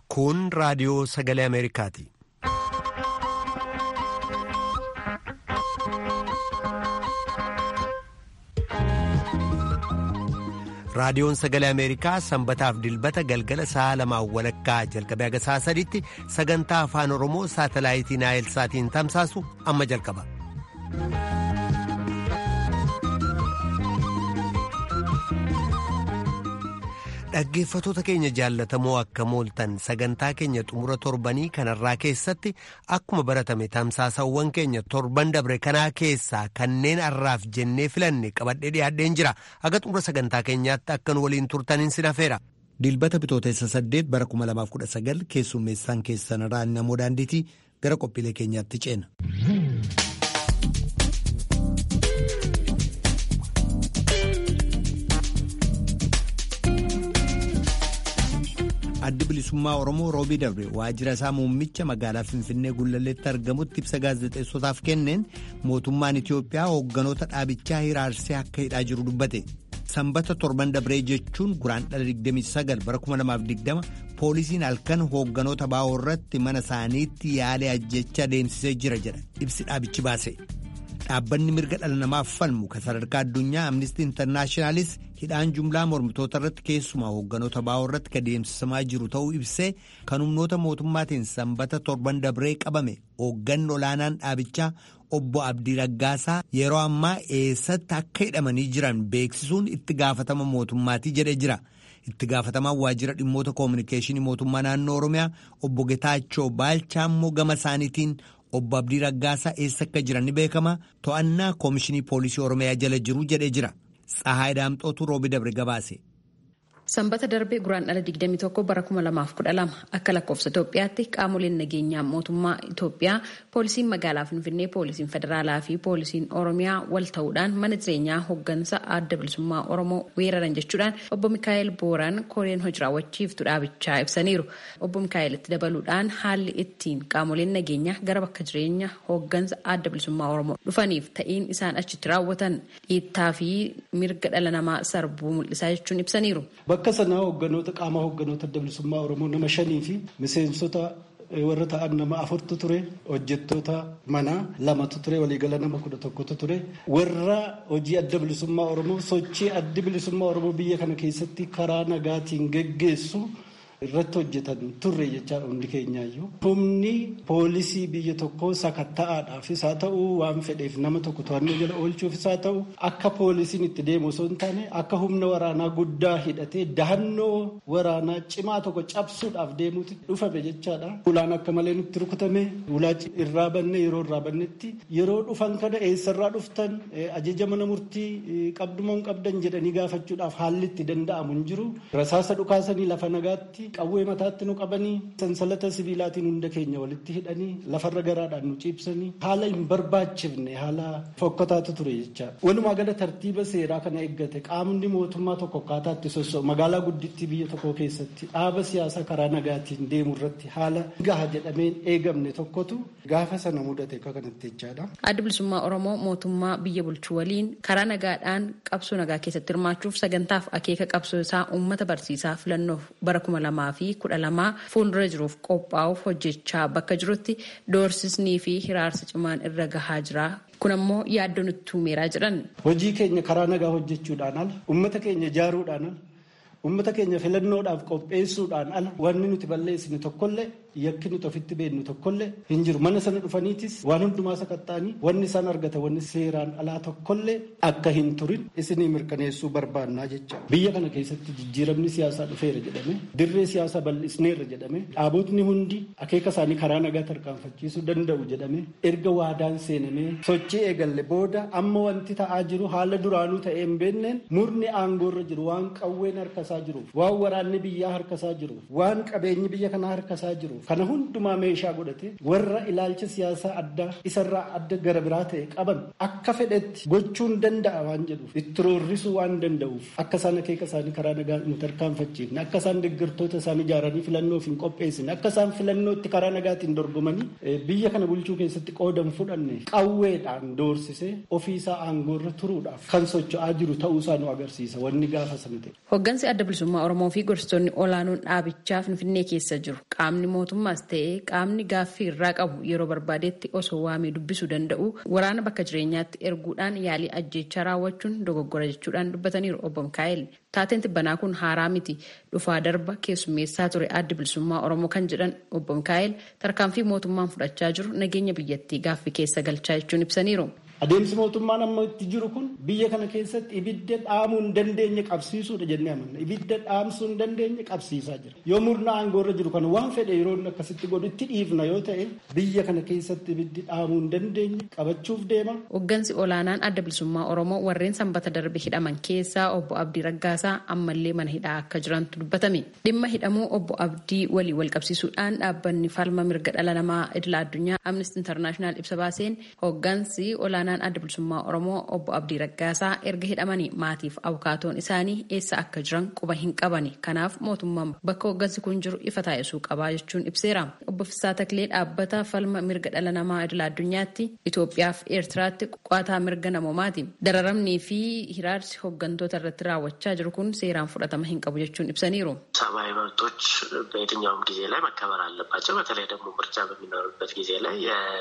Kun raadiyoo sagalee Ameerikaati. Raadiyoon sagalee Ameerikaa sanbataaf dilbata galgala sa'a lamaan walakkaa jalqabee haga sa'a sadiitti sagantaa afaan Oromoo saatalaayitii Naayil Saatiin tamsaasu amma jalqaba. Dhaggeeffatoota keenya jaallatamoo akka mooltan sagantaa keenya xumura torbanii kanarraa keessatti akkuma baratame tamsaasawwan keenya torban dabre kanaa keessaa kanneen har'aaf jennee filanne qabadhee dhiyaadheen jira aga xumura sagantaa keenyaatti akkan waliin turtaniin sin hafeera. Dilbata bitootessa saddeet bara 2019 keessummeessaan keessanirraa namoo daandiitii gara qophiilee keenyaatti ceena. addi bilisummaa oromoo roobii dabre waajjira isaa muummicha magaalaa finfinnee gullalleetti argamutti ibsa gaazexeessotaaf kenneen mootummaan itiyoophiyaa hoogganoota dhaabichaa hiraarsee akka hidhaa jiru dubbate sanbata torban dabree jechuun guraandhala 29 bara 2020 poolisiin halkan hoogganoota baa'oo irratti mana isaaniitti yaalee ajjecha adeemsisee jira jedha ibsi dhaabichi baase. dhaabbanni mirga dhala namaaf falmu kan sadarkaa addunyaa amnistii intarnaashinaalis hidhaan jumlaa mormitoota irratti keessumaa hoogganoota baa'oo irratti kan deemsisamaa jiru ta'uu ibsee kan humnoota mootummaatiin sanbata torban dabree qabame hoogganni olaanaan dhaabichaa obbo Abdii Raggaasaa yeroo ammaa eessatti akka hidhamanii jiran beeksisuun itti gaafatama mootummaatii jedhee jira. itti gaafatamaan waajjira dhimmoota koominikeeshinii mootummaa naannoo oromiyaa obbo Getaachoo Baalchaa immoo gama isaaniitiin obbo Abdii Raggaasaa eessa akka jiran ni beekama to'annaa koomishinii poolisii oromiyaa jala jiru jedhee jira Tsahaay Daamxootu roobi dabre gabaase. Sanbata darbee guraandhala 21 bara 2012 akka lakkoofsa Itoophiyaatti qaamoleen nageenyaa mootummaa Itoophiyaa poolisiin magaalaa Finfinnee poolisiin federaalaa fi poolisiin Oromiyaa wal ta'uudhaan mana jireenyaa hooggansa adda bilisummaa Oromoo weeraran jechuudhaan obbo Mikaa'el Booraan koreen hojii raawwachiiftu dhaabichaa ibsaniiru. Obbo Mikaa'el itti dabaluudhaan haalli ittiin qaamoleen nageenyaa gara bakka jireenya hooggansa adda bilisummaa Oromoo dhufaniif ta'iin isaan achitti raawwatan dhiittaa fi mirga dhala namaa sarbuu mul'isaa jechuun ibsaniiru. Bakka sanaa hoogganoota qaama hoogganoota adda bilisummaa Oromoo nama shanii fi miseensota warra ta'an nama afurtu ture hojjettoota manaa lamatu ture waliigala nama kudha tokkotu ture warra hojii adda bilisummaa Oromoo sochii addi bilisummaa Oromoo biyya kana keessatti karaa nagaatiin geggeessu. irratti hojjetan turre jechaadha hundi keenyaayyuu. Humni poolisii biyya tokkoo sakatta'aadhaafis haa ta'u waan fedheef nama tokko to'annoo jala oolchuufis haa ta'u akka poolisiin itti deemu osoo hin taane akka humna waraanaa guddaa hidhatee dahannoo waraanaa cimaa tokko cabsuudhaaf deemuuti dhufame jechaadha. Ulaan akka malee nutti rukutame ulaa irraa banne yeroo irraa bannetti yeroo dhufan kana eessarraa dhuftan ajaja mana murtii qabdumoo hin qabdan jedhanii gaafachuudhaaf haalli itti danda'amu hin jiru. Rasaasa dhukaasanii lafa nagaatti qawwee mataatti nu qabanii sansalata sibiilaatiin hunda keenya walitti hidhanii lafarra garaadhaan nu ciibsanii haala hin barbaachifne haala fokkataatu ture jecha walumaa gala tartiiba seeraa kana eeggate qaamni mootummaa tokko akkaataa itti soso'u magaalaa guddittii biyya tokko keessatti dhaaba siyaasaa karaa nagaatiin deemu irratti haala gaha jedhameen eegamne tokkotu gaafa sana mudate akka kanatti jechaadha. Adda bilisummaa Oromoo mootummaa biyya bulchuu waliin karaa nagaadhaan qabsoo nagaa keessatti hirmaachuuf sagantaaf akeeka qabsoo isaa uummata barsiisaa filannoof bara kuma lamaa fi kudha lamaa fuuldura jiruuf qophaa'uuf hojjechaa bakka jirutti doorsisnii fi hiraarsa cimaan irra gahaa jira. Kun ammoo yaaddoo nutti uumeeraa jedhan. Hojii keenya karaa nagaa hojjechuudhaan ala uummata keenya ijaaruudhaan ala uummata keenya filannoodhaaf qopheessuudhaan ala wanni nuti balleessine tokkollee yakki nuti ofitti beeknu tokkollee hin jiru mana sana dhufaniitis waan hundumaa sakatta'anii wanni isaan argatan wanni seeraan alaa tokkollee akka hin turin isinii mirkaneessuu barbaannaa jecha biyya kana keessatti jijjiiramni siyaasaa dhufeera jedhame dirree siyaasaa bal'isneerra jedhame dhaabotni hundi akeeka isaanii karaa nagaa tarkaanfachiisuu danda'u jedhame erga waadaan seenamee sochii eegalle booda amma wanti ta'aa jiru haala duraanuu ta'ee hin beekneen murni aangoorra jiru waan qawween harkasaa jiruuf waan waraanni biyyaa harkasaa jiruuf waan qabeenyi biyya kanaa harkasaa jiruuf kana hundumaa meeshaa godhate warra ilaalcha siyaasaa addaa isarraa adda gara biraa ta'e qaban akka fedhetti gochuun danda'a waan jedhuuf itti roorrisuu waan danda'uuf akka isaan akeeka isaanii karaa nagaa hin tarkaanfachiifne akka isaan deeggartoota isaanii ijaaranii filannoof hin qopheessine akka isaan filannootti karaa nagaatiin dorgomanii biyya kana bulchuu keessatti qoodan fudhanne qawweedhaan doorsisee ofiisaa aangoorra turuudhaaf kan socho'aa jiru ta'uusaa nu agarsiisa wanni gaafa sana ta'e. Hooggansi adda bilisummaa Oromoo fi gorsitoonni olaanoon dhaabichaa Finfinnee keessa jiru. Qaamni mootummaas ta'ee qaamni gaaffii irraa qabu yeroo barbaadetti osoo waamee dubbisuu danda'u waraana bakka jireenyaatti erguudhaan yaalii ajjeechaa raawwachuun dogoggora jechuudhaan dubbataniiru obbo Mikaa'el. Taateen tibbanaa kun haaraa miti dhufaa darba keessummeessaa ture adda bilisummaa Oromoo kan jedhan obbo Mikaa'el tarkaanfii mootummaan fudhachaa jiru nageenya biyyattii gaaffii keessa galchaa jechuun ibsaniiru. Adeemsi mootummaan amma itti jiru kun biyya kana keessatti ibidda dhaamuu hin dandeenye qabsiisuudha jennee amanna. Ibidda dhaamsuu hin dandeenye qabsiisaa jira. Yoo murna aangoorra jiru kana waan fedhe yeroo akkasitti godhu itti dhiifna yoo ta'e biyya kana keessatti ibiddi dhaamuu hin dandeenye qabachuuf deema. Hooggansi olaanaan adda bilisummaa Oromoo warreen sanbata darbe hidhaman keessaa obbo Abdii Raggaasaa ammallee mana hidhaa akka jirantu dubbatame. Dhimma hidhamuu obbo Abdii walii wal qabsiisuudhaan dhaabbanni falma mirga dhala namaa idila addunyaa Amnesty International ibsa baaseen hooggansi olaanaan adda bilisummaa Oromoo obbo Abdii Raggaasaa erga hidhamanii maatiif abukaatoon isaanii eessa akka jiran quba hin qabani. Kanaaf mootummaan bakka hooggansi kun jiru ifa taasisuu qabaa jechuun ibseera. Obbo Fissaa Taklee dhaabbata falma mirga dhala namaa idila addunyaatti Itoophiyaa fi Eertiraatti qo'ataa mirga namoomaati. Dararamnii fi hiraarsi hooggantoota irratti raawwachaa jiru kun seeraan fudhatama hin qabu jechuun ibsaniiru. ሰብአዊ መብቶች በየትኛውም ጊዜ ላይ መከበር አለባቸው። በተለይ ደግሞ ምርጫ በሚኖርበት ጊዜ ላይ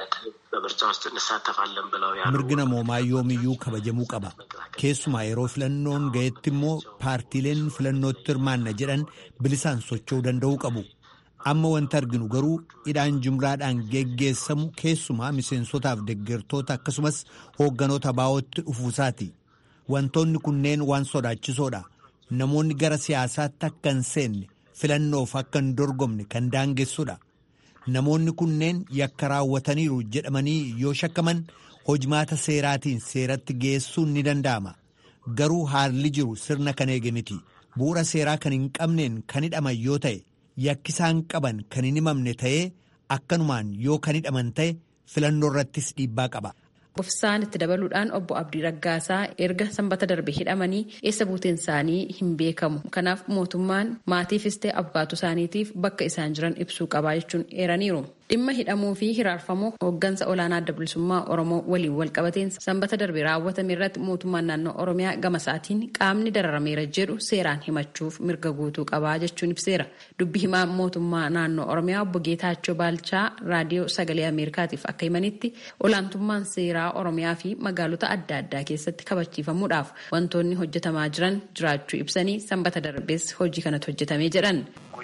በምርጫ ውስጥ እንሳተፋለን ብለው mirgi namoomaa yoomiyyuu kabajamuu qaba keessumaa yeroo filannoon ga'etti immoo paartiileen filannootti hirmaanna jedhan bilisaan socho'uu danda'uu qabu amma wanti arginu garuu hidhaan jumlaadhaan geggeessamu keessumaa miseensotaaf deggertoota akkasumas hoogganoota baa'ootti dhufuusaati wantoonni kunneen waan sodaachisoodha namoonni gara siyaasaatti akka hin seenne filannoof akka hin dorgomne kan daangessudha namoonni kunneen yakka raawwataniiru jedhamanii yoo shakkaman hojmaata seeraatiin seeratti geessuun ni danda'ama garuu haalli jiru sirna kan eege miti bu'uura seeraa kan hin qabneen kan hidhaman yoo ta'e yakkisaan qaban kan hin himamne ta'ee akkanumaan yoo kan hidhaman ta'e filannoo irrattis dhiibbaa qaba. Ofisaan itti dabaluudhaan obbo Abdii Raggaasaa erga sanbata darbe hidhamanii eessa buuteen isaanii hin beekamu. Kanaaf mootummaan maatiifis ta'e abukaatoo isaaniitiif bakka isaan jiran ibsuu qabaa jechuun eeraniiru. Dhimma hidhamuu fi hiraarfamuu hooggansa olaanaa adda bilisummaa Oromoo waliin wal qabateen sanbata darbe raawwatame irratti mootummaan naannoo Oromiyaa gama isaatiin qaamni dararameera jedhu seeraan himachuuf mirga guutuu qabaa jechuun ibseera. Dubbi himaa mootummaa naannoo Oromiyaa obbo Geetaachoo Baalchaa raadiyoo sagalee Ameerikaatiif akka himanitti olaantummaan seeraa Oromiyaa fi magaalota adda addaa keessatti kabachiifamuudhaaf wantoonni hojjetamaa jiran jiraachuu ibsanii sanbata darbees hojii kanatu hojjetamee jedhan.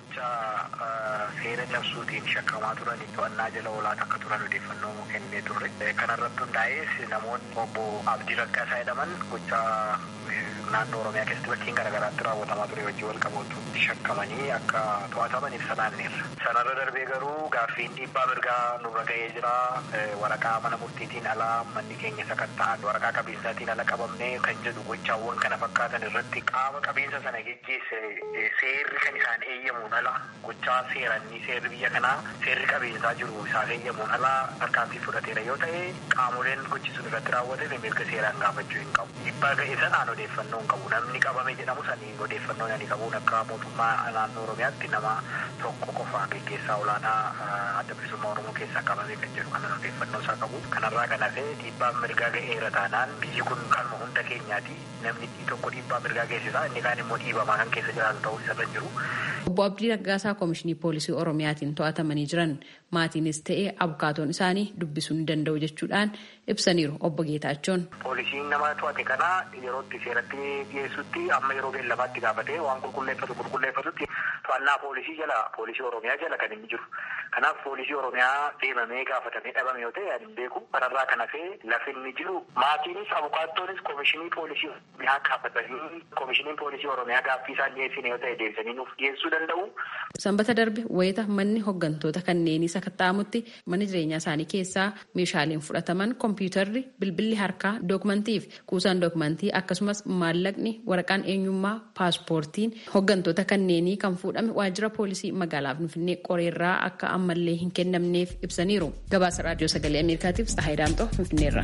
seera cabsuutiin shakkamaa turan to'annaa jala olaanaa akka turan odeeffannoo kennee turre. Kanarratti hundaa'ees namoonni obbo Abdii Raggaasaa jedhaman gochaa naannoo Oromiyaa keessatti bakkeen garaagaraatti raawwatamaa ture wajjin wal qabatu shakkamanii akka to'ataman ibsa naanneerra. Sanarra darbee garuu gaaffiin dhiibbaa mirgaa nurra ga'ee jira. Waraqaa mana murtiitiin alaa manni keenya sakatta'an waraqaa qabeensaatiin ala qabamnee kan jedhu gochaawwan kana fakkaatan irratti qaama qabeensa sana geggeesse seerri kan isaan eeyyamuun ala gochaa seerannii seerri biyya kanaa seerri qabeensaa jiru isaaf eeyyamuun ala tarkaanfii fudhateera yoo ta'e qaamoleen gochi sun irratti raawwatame mirga seeraan gaafachuu hin qabu. Dhiibbaa ga'e sanaan odeeffannoo hin qabu. Namni qabame jedhamu sanii odeeffannoo ani qabuun akka mootummaa naannoo Oromiyaatti nama tokko qofa geggeessaa olaanaa adda bilisummaa Oromoo keessaa qabame kan jedhu kanan odeeffannoo isaa qabu. Kanarraa kan hafe dhiibbaan mirgaa ga'eera taanaan biyyi kun kanuma hunda keenyaati. Namni tokko dhiibbaa mirgaa geessisa inni kaan immoo dhiibamaa kan keessa jiraatu ta'uu isarra jiru. Obbo Abdii Raggaasaa Koomishinii Poolisii Oromiyaatiin to'atamanii jiran maatiinis ta'ee abukaatoon isaanii dubbisuu ni danda'u jechuudhaan ibsaniiru obbo Geetaachoon. Poolisiin nama to'ate kana yeroo itti seeratti dhiyeessutti amma yeroo beellamaatti gaafatee waan qulqulleeffatu qulqulleeffatutti to'annaa poolisii jala poolisii Oromiyaa jala kan inni jiru. Kanaaf poolisii Oromiyaa deemamee gaafatamee dhabame yoo ta'e ani hin beeku. Kanarraa kan hafee lafi inni jiru maatiinis abukaatoonis koomishinii poolisii Oromiyaa gaafatanii koomishiniin poolisii Oromiyaa gaaffii isaan dhiyeessine yoo ta'e deebisanii nuuf dhiyeessuu danda'u. Sanbata darbe wayita manni hooggantoota kanneenii sakatta'amutti mana jireenyaa isaanii keessaa meeshaaleen fudhataman kompiitarri bilbilli harkaa dookumantii fi kuusaan dookumantii akkasumas maallaqni waraqaan eenyummaa paaspoortiin hooggantoota kanneenii kan fuudhame waajjira poolisii magaalaa Finfinnee qoreerraa akka ammallee hin kennamneef ibsaniiru gabaasa raadiyoo sagalee ameerikaatiif tsahayi daamxoo finfinneerra.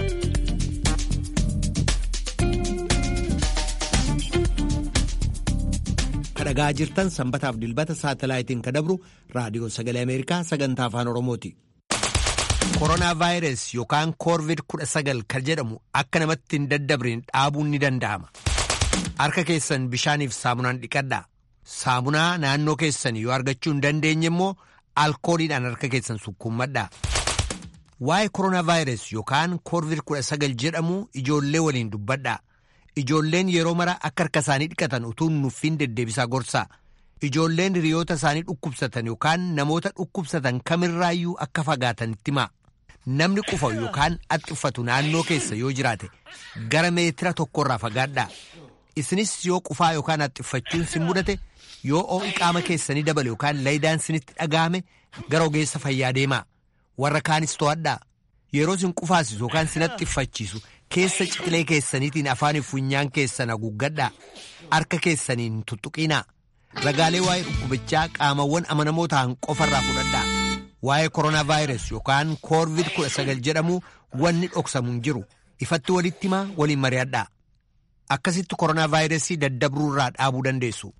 kadhagaa jirtan sanbataaf dilbata saatalaayitiin kadabru raadiyoo sagalee ameerikaa sagantaa afaan oromooti. koronaa vaayirasi yookaan koorvid 19 kan jedhamu akka namatti hin daddabriin dhaabuun ni danda'ama. harka keessan bishaaniif saamunaan dhiqadhaa. saamunaa naannoo keessan yoo argachuu hin dandeenye immoo alkooliidhaan harka keessan sukkuummadhaa. waa'ee koronaa vaayirasi yookaan koorvid 19 jedhamu ijoollee waliin dubbadhaa. Ijoolleen yeroo mara akka harka isaanii dhiqatan utuu nuffiin deddeebisaa gorsaa. Ijoolleen hiriyoota isaanii dhukkubsatan yookaan namoota dhukkubsatan kamirraayyuu akka fagaatan itti himaa. Namni qufa yookaan haxxiffatu naannoo keessa yoo jiraate gara meetira tokkorraa fagaadhaa. Isinis yoo qufaa yookaan haxxiffachuun sin mudate yoo ho'i qaama keessanii dabale yookaan laayidaan sinitti dhaga'ame gara ogeessa fayyaa deemaa. Warra kaanis to'adhaa. Yeroo sin qufaasisu yookaan sin haxxiffachiisu keessa ciqilee keessaniitiin afaaniif funyaan keessan haguuggadhaa harka keessaniin tuttuqinaa ragaalee waa'ee dhukkubichaa qaamawwan amanamoo ta'an qofarraa fudhadhaa waa'ee koronaa vaayirasi yookaan koorvid 19 jedhamu wanni dhoksamu hin jiru ifatti walitti himaa waliin mari'adhaa akkasitti koronaa vaayirasii daddabruurraa dhaabuu dandeessu.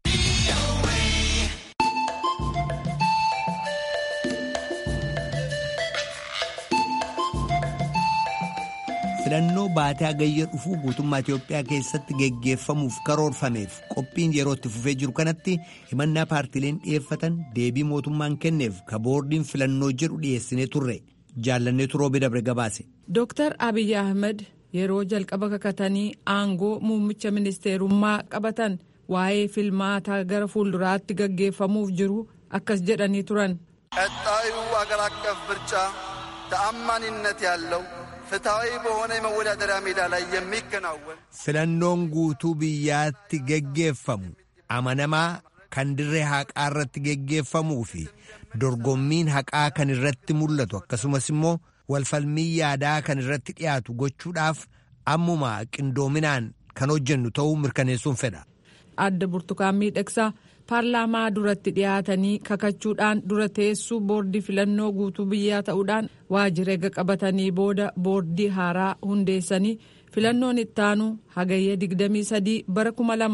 filannoo baatee hagayya dhufuu guutummaa Itoophiyaa keessatti geggeeffamuuf karoorfameef qophiin yeroo itti fufee jiru kanatti himannaa paartileen dhiyeeffatan deebii mootummaan kenneef ka boordiin filannoo jedhu dhiyeessinee turre jaallanneetu roobe dabre gabaase. Dooktar Abiyyi Ahmed yeroo jalqaba kakatanii aangoo muummicha ministeerummaa qabatan waa'ee filmaataa gara fuulduraatti gaggeeffamuuf jiru akkas jedhanii turan. ቀጣዩ አገር አቀፍ ምርጫ ተአማኒነት ያለው ፍትሐዊ በሆነ የመወዳደሪያ ሜዳ ላይ የሚከናወን filannoon guutuu biyyaatti geggeeffamu amanamaa kan dirree haqaa irratti geggeeffamuu fi dorgommiin haqaa kan irratti mul'atu akkasumas immoo walfalmii yaadaa kan irratti dhiyaatu gochuudhaaf ammuma qindoominaan kan hojjennu ta'uu mirkaneessuun fedha. adda burtukaan miidhagsaa paarlaamaa duratti dhiyaatanii kakachuudhaan dura teessuu boordii filannoo guutuu biyyaa ta'uudhaan waajjira eega qabatanii booda boordii haaraa hundeessanii filannoon ittaanu hagayya 23 bara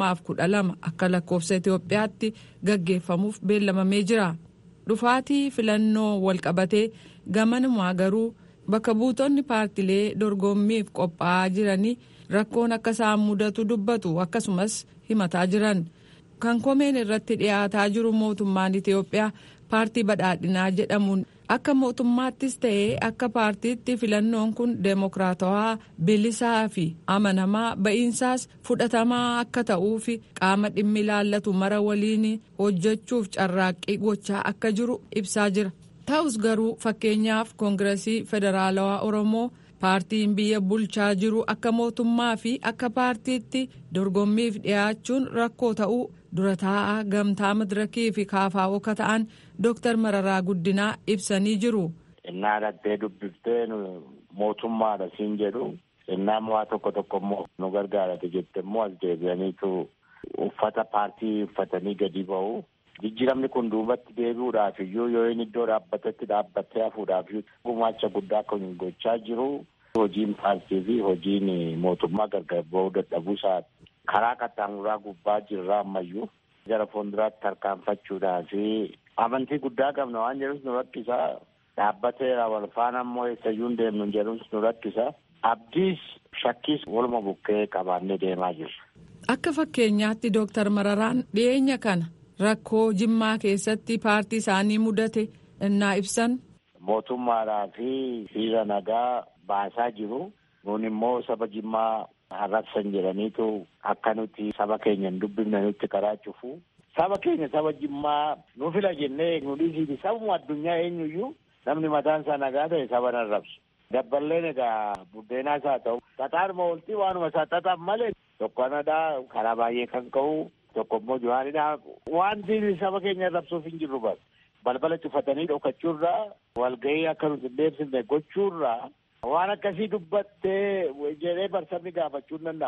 2012 akka lakkoofsa Itoophiyaatti gaggeeffamuuf beellamamee jira. dhufaatii filannoo walqabatee gamanumaa garuu bakka buutonni paartilee dorgommiif qophaa'aa jiranii rakkoon akka isaan mudatu dubbatu akkasumas himataa jiran. kan komeen irratti dhiyaataa jiru mootummaan Itoophiyaa paartii badhaadhinaa jedhamuun akka mootummaattis ta'ee akka paartiitti filannoon kun deemokiraatawaa bilisaa fi amanamaa ba'iinsaas fudhatamaa akka ta'uu fi qaama dhimmi ilaallatu mara waliin hojjechuuf carraaqqii gochaa akka jiru ibsaa jira. ta'us garuu fakkeenyaaf koongiresii federaalawaa oromoo. paartiin biyya bulchaa jiru akka mootummaa fi akka paartiitti dorgommiif dhiyaachuun rakkoo ta'uu dura taa'aa gamtaa madirakii fi kaafaa'oo akka ta'an dooktar mararaa guddinaa ibsanii jiru. innaa dhattee dubbiftee mootummaadha siin jedhu innaa waa tokko tokko immoo nu gargaarate jette immoo as deebi'aniitu uffata paartii uffatanii gadi ba'u. jijjiiramni kun duubatti deebi'uudhaaf iyyuu yoo inni iddoo dhaabbatetti dhaabbattee hafuudhaaf gumaacha guddaa kan gochaa jiru. hojiin paartii fi hojiin mootummaa gargar ba'uu dadhabuusaa karaa qaxxaamuraa gubbaa jirra ammayyuu gara fuulduraatti tarkaanfachuudhaa fi amantii guddaa qabna waan jedhus nu rakkisa dhaabbateera wal faana ammoo eessayyuu hin deemnu jedhus nu rakkisa abdiis shakkiis waluma bukkee qabaannee deemaa jirra. Akka fakkeenyaatti Dooktar Mararaan dhiyeenya kana rakkoo jimmaa keessatti paartii isaanii mudate innaa ibsan. Mootummaadhaa fi hiriira nagaa baasaa jiru. Nun immoo saba jimmaa arrabsan jedhaniitu akka nuti saba keenya hin dubbifne nutti karaa cufu. Saba keenya saba jimmaa nu fila jennee nu dhiisiiti sabuma addunyaa eenyuyyuu namni mataan isaa nagaa ta'e saba nan rabsu. Dabballeen egaa buddeenaas haa ta'u xaxaanuma oltii waanuma isaa xaxan malee tokko anadhaa karaa baay'ee kan ka'u tokko immoo juhaanidhaa wanti saba keenya rabsuuf hin jirru bas. balbala cufatanii dhokachuurraa walgahii akka nuti hin deebisne gochuurraa waan akkasii dubbattee jedhee barsabni gaafachuu hin danda'amu.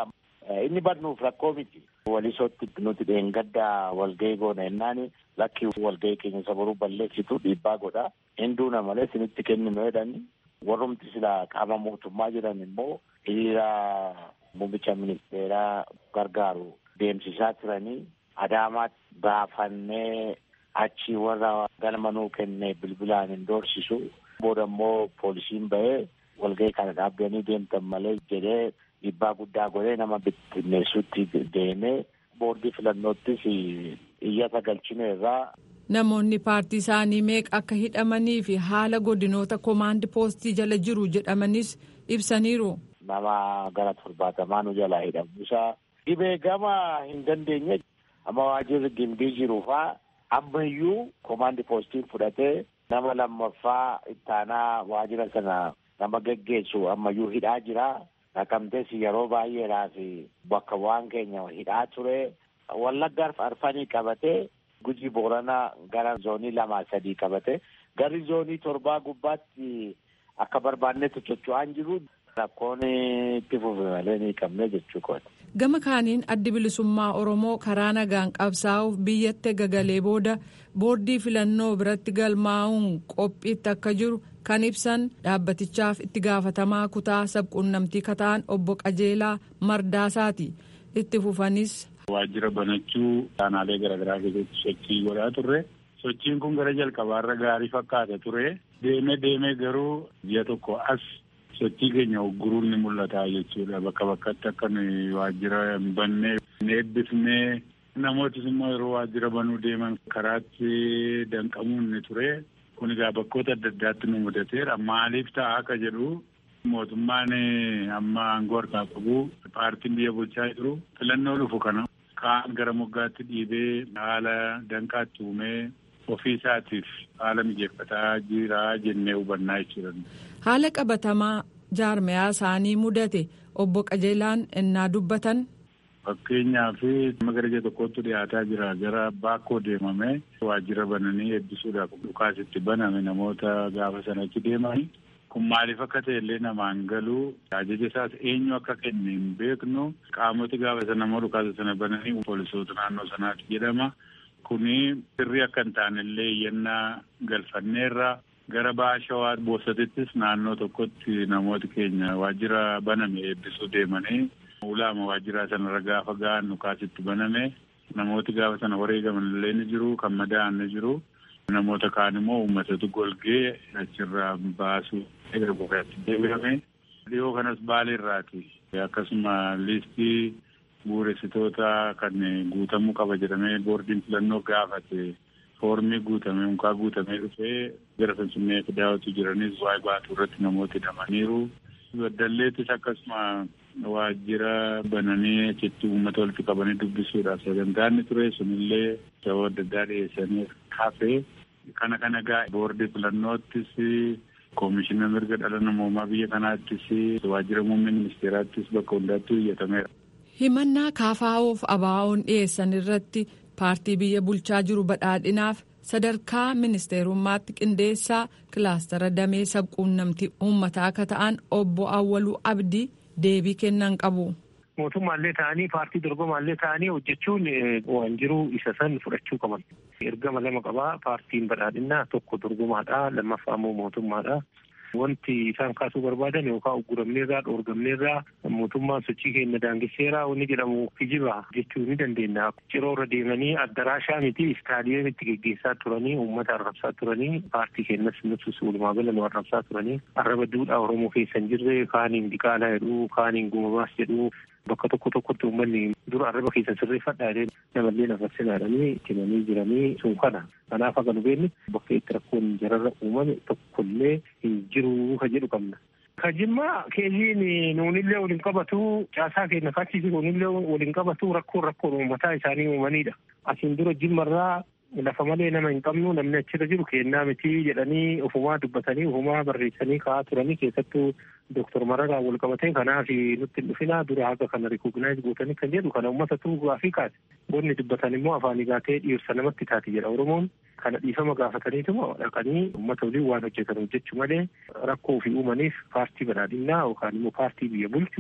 inni badnuuf rakkoo miti. Walisootti nuti dheengaddaa walgahii goona jennaan lakki walgahii keenya isa boruu balleessitu dhiibbaa godha. Hinduuna malee sinitti kenninu jedhani. Warrumti sila qaama mootummaa jiran immoo hiriira muummicha ministeeraa gargaaru deemsisaa turanii Adaamaatti baafannee achi warra galma nuu kenne bilbilaan hin doorsisu. Booda immoo poolisiin bahee walgahii kana dhaabbanii deemtan malee jedhee dhiibbaa guddaa godhee nama bittinneessutti deemee boordii filannoottis iyyata galchine irraa. Namoonni paartii isaanii meeqa akka hidhamanii fi haala godinoota komaandi poostii jala jiru jedhamanis ibsaniiru. Nama gara torbaatamaa nu jalaa hidhamu isaa dhibee gama hin dandeenye amma waajirri gimbii jiru faa ammayyuu komaandi poostiin fudhatee nama lammaffaa ittaanaa waajira sana nama geggeessu ammayyuu hidhaa jira. Naqamtees yeroo baay'eedhaaf bakka waan keenya hidhaa ture. Wallagga arfanii qabatee guji boorana gara zoonii lamaa sadii qabate garri zoonii torbaa gubbaatti akka barbaannetti socho'aan jiru rakkoon itti fufe malee ni qabne jechuu kooti. Gama kaaniin addi bilisummaa Oromoo karaa nagaan qabsaa'uuf biyyatti gagalee booda boordii filannoo biratti galmaa'uun qophiitti akka jiru kan ibsan dhaabbatichaaf itti gaafatamaa kutaa sabquunnamtii kataan obbo Qajeelaa Mardaasaati. Itti fufanis. Waajjira banachuu aanaalee garaagaraa keessatti sochii godhaa turre. Sochiin kun gara jalqabaarra gaarii fakkaata ture. Deemee deemee garuu ji'a tokko as sochii keenya ugguruun ni mul'ata jechuudha. Bakka bakkatti akka nuyi waajjira hin banne ni eebbifnee namootis immoo yeroo waajjira banuu deeman karaatti danqamuun ni ture. Kun egaa bakkoota adda addaatti nu mudateera. Maaliif ta'a akka jedhu mootummaan amma aangoo harkaa qabu paartiin biyya bulchaa jiru filannoo dhufu kana kaan gara moggaatti dhiibee haala danqaatti uumee ofii isaatiif haala mijeeffataa jira jennee hubannaa jechuudha. Haala qabatamaa jaarmayaa isaanii mudate obbo Qajeelaan innaa dubbatan. Fakkeenyaaf gara ji'a tokkotti dhiyaataa jira gara baakoo deemame waajjira bananii eebbisuudhaaf dhukaasitti baname namoota gaafa sanatti deemani. Kun maaliif akka ta'e illee namaan galuu ajaja isaas eenyu akka kenne hin beeknu qaamoti gaafa sana immoo dhukaasa sana bananii poolisoota naannoo sanaati jedhama. Kuni sirrii akka hin taane illee iyyannaa galfanneerra gara baha shawaa boosatittis naannoo tokkotti namooti keenya waajjira baname eebbisuu deemanii ulaama waajjiraa sanarra gaafa ga'an dhukaasitti baname namooti gaafa sana wareegaman illee ni jiru kan madaa'an ni jiru. Namoota kaan immoo uummatatu golgee achirraa baasuu eega gurraatti deebi'ame. Dhiyoo kanas baaleerraati. Akkasuma liistii bu'uuressitoota kan guutamuu qaba jedhamee boordiin filannoo gaafate foormii guutame mukaa guutamee dhufee gara finfinnee fidaawatu jiranis waa'ee baatuu irratti namoota hidhamaniiru. Baddalleettis akkasuma waajjira bananii achitti uummata walitti qabanii dubbisuudhaaf sagantaan ture sunillee sababa adda addaa dhiyeessanii hafe kana kana gaa boordii filannoottis koomishina mirga dhala namoomaa biyya kanaattis waajjira muummee ministeeraattis bakka hundaatti iyyatameera. himannaa kaafaa'oof abaa'oon dhiyeessan irratti paartii biyya bulchaa jiru badhaadhinaaf sadarkaa ministeerummaatti qindeessaa kilaastara damee sabquunnamtii uummataa akka ta'an obbo Awwaluu Abdii deebii kennan qabu. mootummaallee ta'anii paartii dorgomaallee ta'anii hojjechuun waan jiru isa san fudhachuu qaban. ergama lama qabaa paartiin badhaadhinnaa tokko dorgomaadha lammaffaa immoo mootummaadha. Wanti isaan kaasuu barbaadan yookaan ugguramneerraa dhoorgamneerraa mootummaan sochii keenya daangesseeraa wanni jedhamu kijiba jechuu ni dandeenya. Ciroo irra deemanii addaraashaa miti istaadiyeemitti geggeessaa turanii uummata arrabsaa turanii paartii keenyas nutus walumaa gala nu arrabsaa turanii arraba duudhaa Oromoo keessa hin jirre kaaniin diqaalaa jedhu kaaniin gumabaas jedhu bakka tokko tokkotti uummanni dura arraba keessa sirreeffadhaa jedhee namallee nafassinaadhanii himanii jiranii sun kana. Kanaaf akka nu beeknu bakka itti rakkoon jararra uumame tokkollee hin jiru ka jedhu qabna. Ka jimmaa keeziin nuunillee waliin qabatu caasaa keenya kaachisi nuunillee waliin qabatu rakkoon rakkoon uummataa isaanii uumanidha. Asiin dura jimmarraa lafa malee nama hin qabnu namni achirra jiru kennaa miti jedhanii ofumaa dubbatanii ofumaa barreessanii ka'aa turanii keessattuu Dooktor Mararaa wal qabatee kanaaf nutti hin dhufinaa dura haga kana rikognaayiz gootanii kan jedhu kana uummata tuugaa fi kaase. Bonni dubbatan immoo afaan gaatee dhiirsa namatti taati jedha Oromoon. Kana dhiifama gaafataniituma dhaqanii uummata waliin waan hojjetan hojjechuu malee rakkoo ofii uumaniif paartii badhaadhinnaa yookaan immoo paartii biyya bulchu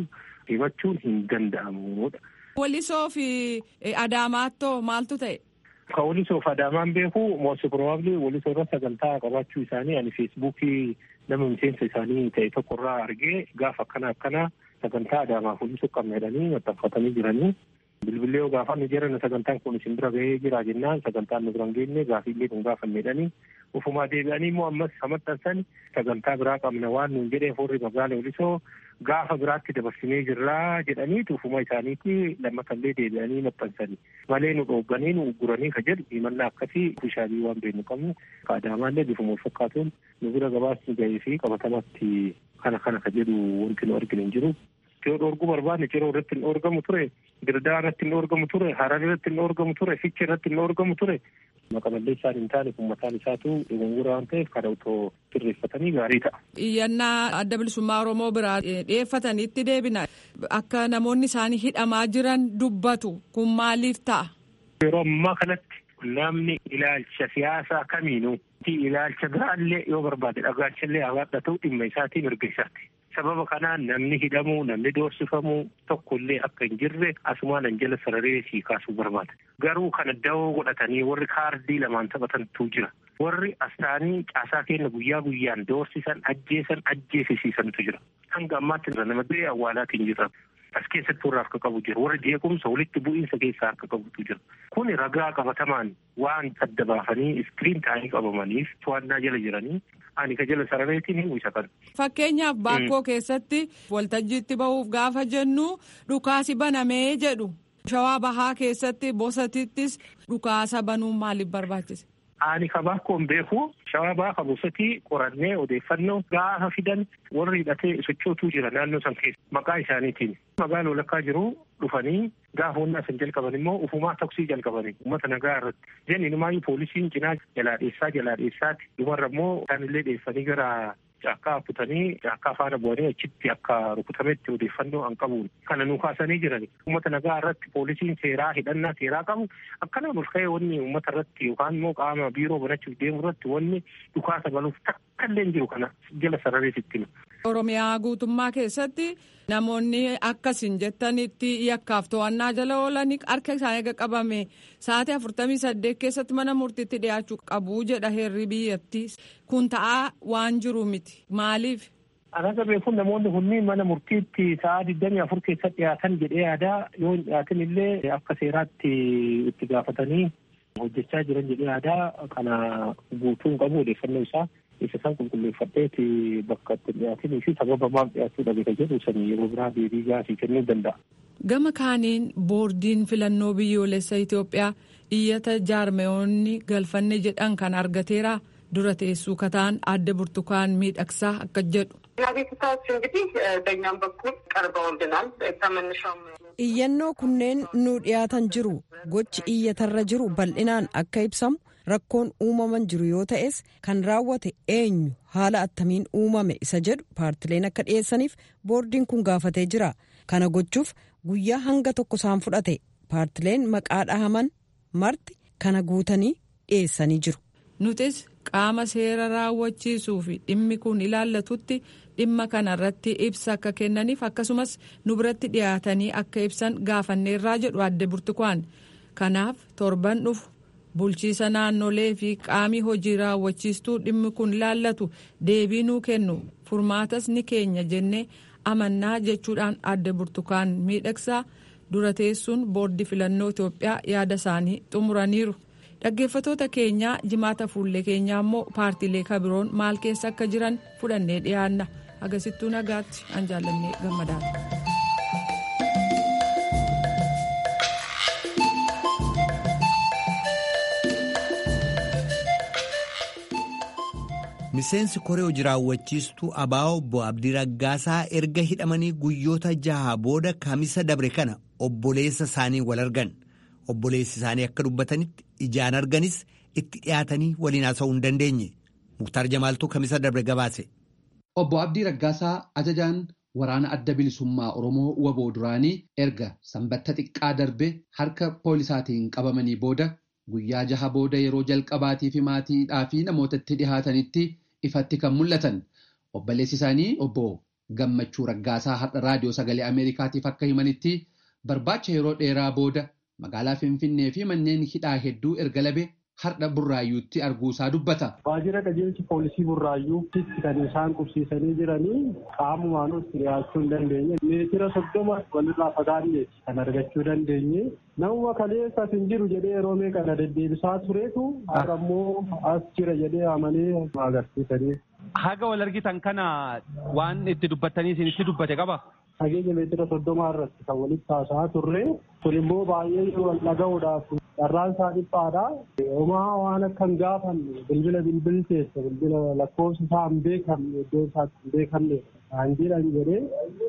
himachuun hin danda'amudha. Walisoo fi Adaamaattoo maaltu ta'e? Ka walisoo fi Adaamaan beeku moosi probably walisoo irra sagantaa qabaachuu isaanii ani feesbuukii nama miseensa isaanii ta'e tokko irraa argee gaafa akkana akkana sagantaa Adaamaaf walisoo qabna jedhanii maxxanfatanii jiranii. Bilbilee yoo gaafannu jiran sagantaan kun isin bira gahee jira jennaan sagantaan nu biraan geenye gaafiillee kun gaafanne jedhanii ufumaa deebi'anii immoo ammas maxxansan sagantaa biraa qabna waan nuun jedhee forri magaala walisoo gaafa biraatti dabarsinee jirraa jedhaniitu ufuma isaaniitti lammatallee deebi'anii maxxansani malee nu dhoogganii nu ugguranii ka jedhu himannaa akkasii bishaabii waan beeknu qabnu ka adaamaallee bifuma wal fakkaatuun nu bira gabaasni gahee fi qabatamatti kana kana ka jedhu wanti nu arginu hin jiru. yoo dhoorguu barbaadne ciroo irratti hin dhoorgamu ture dirdaa irratti hin dhoorgamu ture harar irratti hin dhoorgamu ture fiicha irratti hin dhoorgamu ture maqamallee isaan hin taane kun mataan isaatu dogongora waan ta'eef kana otoo sirreeffatanii gaarii ta'a. Iyyannaa adda bilisummaa Oromoo biraa dhiyeeffataniitti deebina akka namoonni isaanii hidhamaa jiran dubbatu kun maaliif ta'a? Yeroo ammaa kanatti namni ilaalcha siyaasaa kamiinuu ilaalcha biraallee yoo barbaade dhagaachallee hawaadha ta'u dhimma isaatii mirga isaati. sababa kanaan namni hidhamuu namni doorsifamuu tokkollee akka hin jirre asumaan an jala sararee sii kaasuu barbaada. Garuu kana dawoo godhatanii warri kaardii lamaan taphatantu jira. Warri astaanii caasaa keenya guyyaa guyyaan doorsisan ajjeesan ajjeesisiisantu jira. Hanga ammaatti nama biyya awwaalaatiin jira. As keessatti warra harka qabu jira. Warra jeequmsa walitti bu'iinsa keessaa harka qabutu jira. Kuni ragaa qabatamaan waan adda baafanii iskiriin taa'anii qabamaniif to'annaa jala jiranii ani ka jala sarareetiin hin uwwisa kan. Fakkeenyaaf baakkoo keessatti waltajjiitti bahuuf gaafa jennu dhukaasi banamee jedhu. Shawaa bahaa keessatti bosatittis dhukaasa banuun maaliif barbaachise? Ani ka baakkoon beeku shawaa bahaa ka bosatii qorannee odeeffannoo gaafa fidan warri hidhatee sochootuu jira naannoo san keessa maqaa isaaniitiin. Magaalaa walakkaa jiru dhufanii gaafa humna san jalqaban immoo ufumaa taksii jalqabanii uummata nagaa irratti. Jenni numaayyuu poolisiin cinaa jalaa dheessaa jalaa dheessaati. Dhumarra immoo isaanillee dheessanii gara caakkaa kutanii caakkaa faana bu'anii achitti akka rukutametti odeeffannoo an qabuun kana nu kaasanii jirani. Uummata nagaa irratti poolisiin seeraa hidhannaa seeraa qabu akkanaan ol ka'ee wanni uummata irratti yookaan immoo qaama biiroo banachuuf deemu irratti wanni dhukaasa banuuf takka illee jiru kana jala sarareetitti. Oromiyaa guutummaa keessatti namoonni akkasiin jettanitti yakkaaf to'annaa jala oolanii harka isaanii eega qabame sa'aatii afurtamii saddeet keessatti mana murtiitti dhiyaachuu qabu jedha heerri biyyattii kun ta'aa waan jiru miti maaliif. Akka beekuun namoonni kunniin mana murtiitti sa'aa digdamii afur keessatti dhiyaatan jedhee yaadaa yoo hin dhiyaatin illee akka seeraatti itti gaafatanii hojjechaa jiran jedhee yaadaa kana guutuun qabu odeeffannoo isaa. isa san qulqulleeffadheeti bakka itti dhiyaatinii fi sababa maal dhiyaachuu dhabe ka jedhu sanii yeroo biraa deebii gaafii kennuu danda'a. Gama kaaniin boordiin filannoo biyyoolessa Itoophiyaa iyyata jaarmeyoonni galfanne jedhan kan argateera dura teessuu kataan adda burtukaan miidhagsaa akka jedhu. ቤተሰቦች እንግዲህ በእኛም በኩል ቀርበውልናል ከመነሻውም iyyannoo kunneen nu dhiyaatan jiru gochi iyyatarra jiru bal'inaan akka ibsamu rakkoon uumaman jiru yoo ta'es kan raawwate eenyu haala attamiin uumame isa jedhu paartileen akka dhiyeessaniif boordiin kun gaafatee jira kana gochuuf guyyaa hanga tokko isaan fudhate paartileen maqaa dhahaman marti kana guutanii dhiyeessanii jiru. nutis qaama seera raawwachiisuu fi dhimmi kun ilaallatutti dhimma kanarratti ibsa akka kennaniif akkasumas nu biratti dhiyaatanii akka ibsan gaafanneerraa jedhu adde burtukaan kanaaf torban dhufu bulchiisa naannolee fi qaamii hojii raawwachiistuu dhimmi kun ilaallatu deebii nuu kennu furmaatas ni keenya jennee amannaa jechuudhaan adde burtukaan miidhagsaa dura teessuun boordi filannoo Itoophiyaa yaada isaanii xumuraniiru. dhaggeeffatoota keenyaa jimaata fuullee keenyaa immoo paartiilee kabiroon maal keessa akka jiran fudhannee dhiyaanna agasittuu nagaatti an jaallannee gammadaadha. miseensi koree hojii raawwachiistuu abaa'oo obbo abdii raggaasaa erga hidhamanii guyyoota jaha booda kamisa dabre kana obboleessa isaanii wal argan. obboleessi isaanii akka dubbatanitti ijaan arganis itti dhiyaatanii waliin haasa'uu hin dandeenye muktaar jamaaltuu kamisa dabre gabaase. obbo abdii raggaasaa ajajaan waraana adda bilisummaa oromoo waboo duraanii erga sanbatta xiqqaa darbe harka poolisaatiin qabamanii booda guyyaa jaha booda yeroo jalqabaatii fi maatiidhaa fi namootatti dhihaatanitti ifatti kan mul'atan obboleessi isaanii obbo gammachuu raggaasaa har'a raadiyoo sagalee ameerikaatiif akka himanitti barbaacha yeroo dheeraa booda magaalaa finfinnee fi manneen hidhaa hedduu erga labe har'a burraayyuutti arguusaa dubbata. Waajjira qajeelchi poolisii burraayyuutti kan isaan qubsiisanii jiranii qaamumaan itti dhiyaachuu hin dandeenye meetira soddoma walirraa fagaanneeti kan argachuu dandeenye namuma kaleessas hin jiru jedhee yeroo meeqa na deddeebisaa tureetu har'a immoo as jira jedhee amanee agarsiisanii. Haga wal argitan kana waan itti dubbattanii isinitti dubbate qaba. Fageenya meetira soddomaa irratti kan walitti haasa'aa turre kun immoo baay'ee wal dhaga'uudhaaf carraan isaa dhiphaadha. Homaa waan akka hin gaafanne bilbila bilbil keessa bilbila lakkoofsa isaa hin beekamne iddoo isaatti hin beekamne kan jedhan jedhee.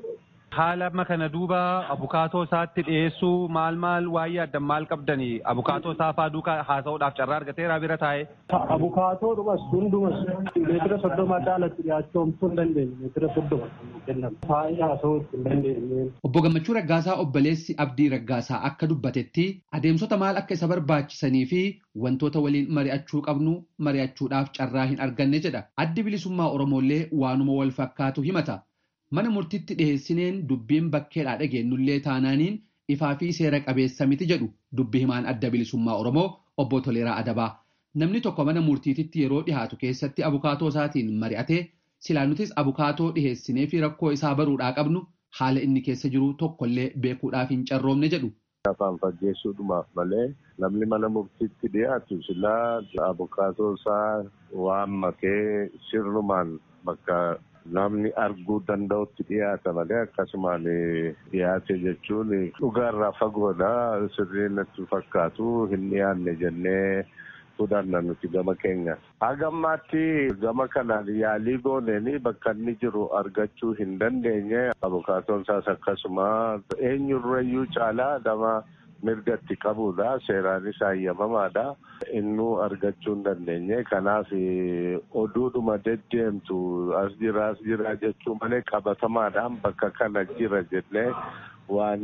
Haala amma kana duuba abukaatoo isaatti dhiyeessuu maal maal waa'ee addan maal qabdanii abukaatoo isaa faa duukaa haasa'uudhaaf carraa argateera bira taa'ee. Abukaatoo dhumas hundumas meetira soddoma adaalatti dhiyaachuu hin dandeenye meetira soddoma kennamu taa'ee haasa'uu hin dandeenye. Obbo Gammachuu Raggaasaa obboleessi Abdii Raggaasaa akka dubbatetti adeemsota maal akka isa barbaachisanii fi wantoota waliin mari'achuu qabnu mari'achuudhaaf carraa hin arganne jedha. Addi bilisummaa Oromoollee waanuma wal fakkaatu himata. Mana murtiitti dhiheessineen dubbiin bakkeedhaa dhageenyullee taanaaniin ifaa fi seera qabeessa miti jedhu dubbi himaan adda bilisummaa Oromoo obbo Toleeraa Adabaa. Namni tokko mana murtiititti yeroo dhihaatu keessatti abukaatoo isaatiin mari'atee silaa nutis abukaatoo dhiheessinee fi rakkoo isaa baruudhaa qabnu haala inni keessa jiru tokkollee beekuudhaaf hin carroomne jedhu. Afaan faggeessuudhumaaf malee namni mana murtiitti dhiyaatu silaa abukaatoo isaa waan makee sirnumaan bakka namni arguu danda'utti dhiyaata malee akkasumaan dhiyaate jechuun dhugaarraa fagoodha sirrii natti fakkaatu hin dhiyaanne jennee fudhanna nuti gama keenya. Hagammaatti gama kanaan yaalii gooneen bakka inni jiru argachuu hin dandeenye abukaatoon isaas akkasuma eenyurrayyuu caalaa nama mirgatti qabudha seeraanis hayyamamaadha innuu argachuu hin dandeenye kanaaf oduudhuma deddeemtu as jira as jira jechuu malee qabatamaadhaan bakka kana jira jennee waan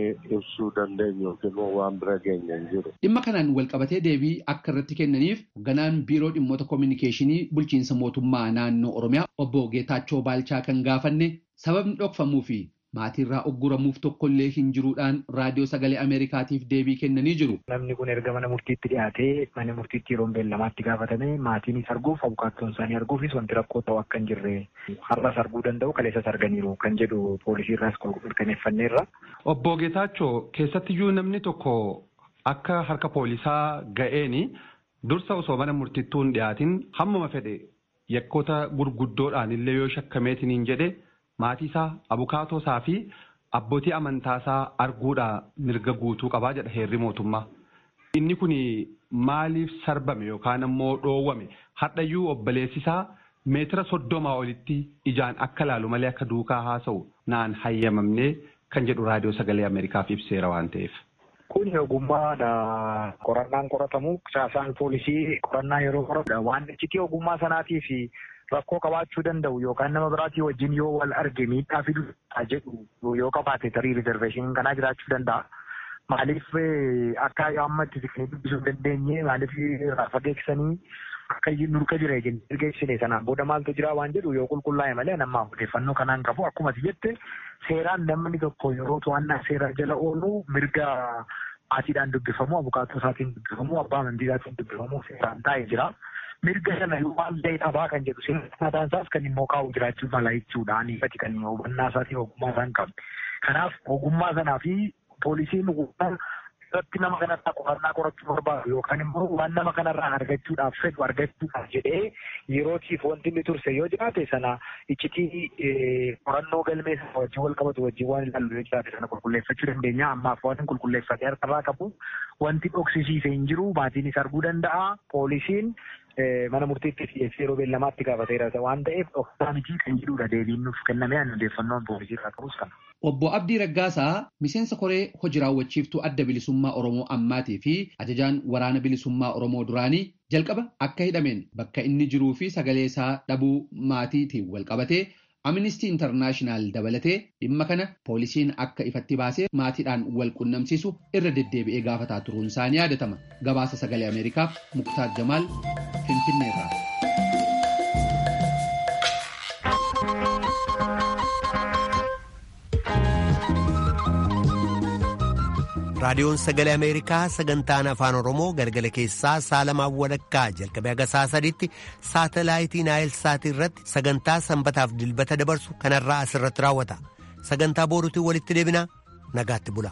ibsuu dandeenyu yookiin waan bira geenye hin jiru. Dhimma kanaan walqabatee deebii akka irratti kennaniif hoogganaan biiroo dhimmoota koominikeeshinii bulchiinsa mootummaa naannoo Oromiyaa obbo Geetaachoo Baalchaa kan gaafanne sababni dhokfamuu fi maatiirraa ogguramuuf tokkollee hin jiruudhaan raadiyoo sagalee ameerikaatiif deebii kennanii jiru. Namni kun erga mana murtiitti dhiyaatee mana murtiitti yeroo beellamaatti gaafatame maatiinis arguuf abukaattoon isaanii arguufis wanti rakkoo ta'u akka hin jirre har'as arguu danda'u kaleessas arganiiru kan jedhu poolisiirraas mirkaneeffanneerra. Obbo Geetaachoo keessattiyyuu namni tokko akka harka poolisaa ga'eeni dursa osoo mana murtiittuu hin dhiyaatin hammuma fedhe yakkoota gurguddoodhaan illee yoo shakkameetiniin jedhe maatii isaa abukaatoo isaa fi abbootii amantaa isaa arguudha mirga guutuu qabaa jedha heerri mootummaa. Inni kun maaliif sarbame yookaan ammoo dhoowwame hadhayyuu obboleessi isaa meetira soddomaa olitti ijaan akka laalu malee akka duukaa haasa'u naan hayyamamnee kan jedhu raadiyoo sagalee Ameerikaaf ibseera waan ta'eef. Kun ogummaadha. Qorannaan qoratamu caasaan poolisii qorannaa yeroo qoratu waan iccitii ogummaa sanaatii fi rakkoo qabaachuu danda'u yookaan nama biraatii wajjin yoo wal arge miidhaa fiduu jedhu yoo qabaate tarii riizerveeshiniin kanaa jiraachuu danda'a. Maaliif akka amma itti siqnee dubbisuu dandeenye maaliif fageessanii akka nurka jira jennee ergeessine sanaan booda maaltu jira waan jedhu yoo qulqullaa'e malee nama odeeffannoo kanaan qabu akkuma jette seeraan namni tokko yeroo to'annaa seera jala oolu mirga maatiidhaan dubbifamu abukaatoo isaatiin dubbifamu abbaa amantii isaatiin dubbifamu seeraan taa'ee jira. mirga sana yoo waan ta'e dhabaa kan jedhu seeraan isaas kan immoo kaa'u jiraachuu mala jechuudha. Aniifati kan hubannaa isaatiin ogummaa isaan qabne. Kanaaf ogummaa sanaa fi poolisiin irratti nama kanarraa qorannaa qorachuu barbaadu yookaan immoo waan nama kanarraa argachuudhaaf fedhu argachuudhaaf jedhee yerootiif wanti inni turse yoo jiraate sana iccitii qorannoo galmee sana wajjin wal qabatu wajjin waan ilaallu yoo jiraate sana qulqulleeffachuu dandeenya ammaaf waan qulqulleeffatee harkarraa qabu wanti dhoksisiise hin jiru maatiinis arguu danda'a poolisiin mana murtiitti dhiyeessee yeroo beellamaatti gaafateera waan ta'eef dhoksaa miti kan jedhudha deebiin nuuf kenname ani odeeffannoon poolisii irraa qabus kana. Obbo Abdii Raggaasaa miseensa koree hojii raawwachiiftuu adda bilisummaa Oromoo ammaatii fi ajajaan waraana bilisummaa Oromoo duraanii jalqaba akka hidhameen bakka inni jiruu fi sagalee isaa dhabuu maatiitiin wal qabatee Amnistii Intarnaashinaal dabalatee dhimma kana poolisiin akka ifatti baasee maatiidhaan wal qunnamsiisu irra deddeebi'ee gaafataa turuun isaanii yaadatama. Gabaasa sagalee Ameerikaaf Muktaar Jamaal Finfinneerraa. raadiyoon sagalee ameerikaa sagantaan afaan oromoo galgala keessaa saalamaan walakkaa jalqabee haga saa sadiitti saatalaayitii naayil saatii irratti sagantaa sanbataaf dilbata dabarsu kanarraa asirratti raawwata sagantaa booruutiin walitti deebinaa nagaatti bula.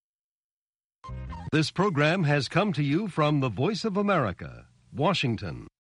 This program has come to you from the Voice of America, Washington.